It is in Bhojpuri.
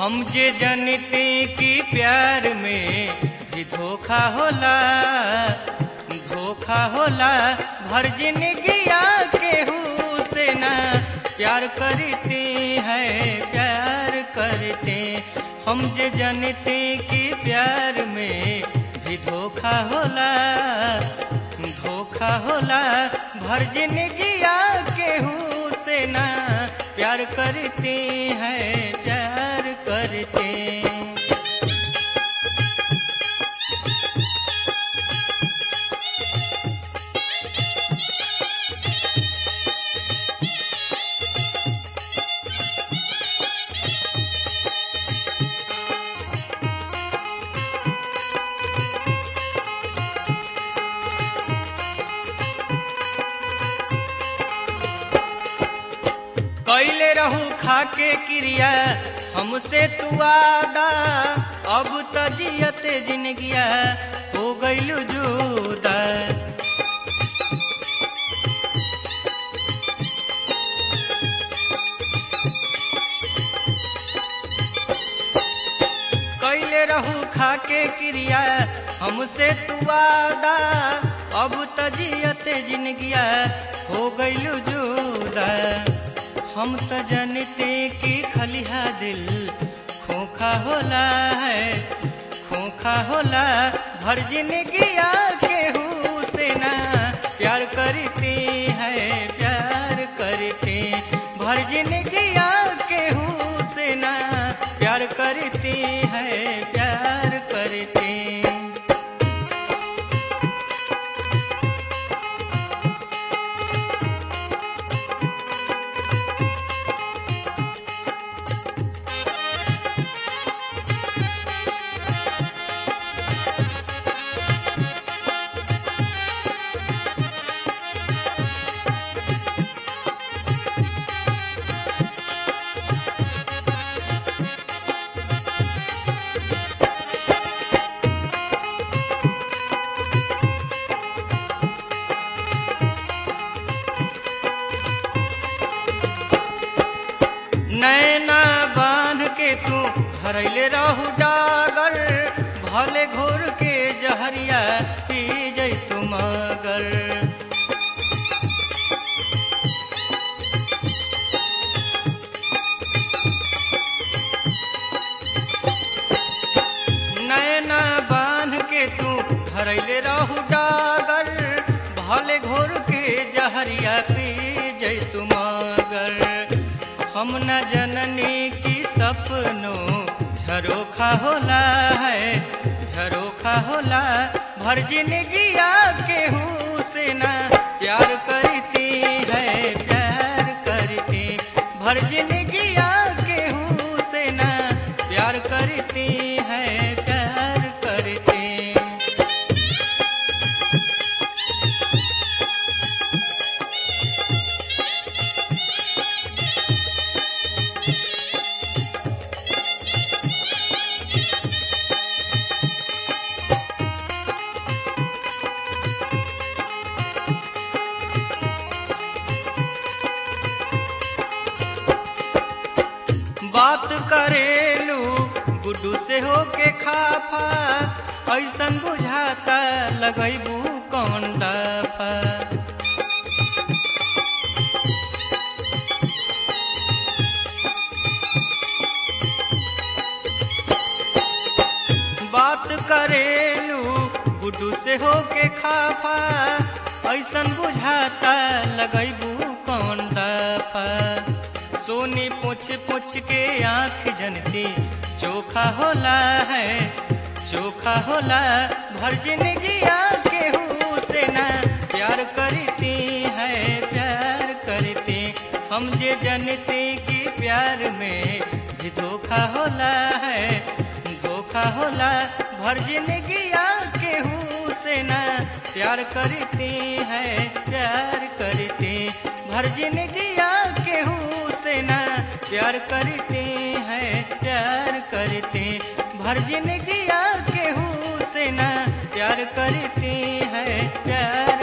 हम जे जनते कि प्यार में भी धोखा होला धोखा होला भर जिंदगिया केहू से ना प्यार करते हैं प्यार करते हम जे जनते कि प्यार में भी धोखा होला धोखा होला भर जिंदगिया केहू से ना प्यार करते हैं प्यार करते कैले रहू खाके क्रिया हमसे तू आदा अब त जियते जिनगिया हो गइलू जुदा कैले रहू खाके क्रिया हमसे तू आदा अब त जियते जिनगिया हो गइलू जुदा हम त जनते कि खलिहा दिल खोखा होला है खोखा होला भर जिंदगिया केहू से ना प्यार करते हैं प्यार करते भर जिंदगिया केहू से ना प्यार करते हैं प्यार करते नैना बांध के तू भरैले रहू डागर भले घोर के जहरिया पी जै तू मगर नैना बांध के तू भरैले रहू डागर भले घोर के जहरिया पी जै तू मगर हम न जननी की सपनों झरोखा होला है झरोखा होला भर जिंदगिया केहू से ना प्यार करती है प्यार करती भर जिंदगिया केहू से ना प्यार करती है प्यार करती बात करेलू गुड्डू से होके खाफा ऐसन बुझाता लगैबू कौन दफा बात करेलू गुड्डू से होके खाफा ऐसन बुझाता लगैबू कौन दफा सोनी पूछ पूछ के आंख जनती चोखा होला है चोखा होला भर जिंदगिया केहू से ना प्यार करती है प्यार करती हम जे जनते कि प्यार में भी धोखा होला है धोखा होला भर जिंदगिया केहू से ना प्यार करती है प्यार करती भर जिंदगिया केहू से ना प्यार करते हैं प्यार करते भर जिंदगिया केहू से ना प्यार करते हैं प्यार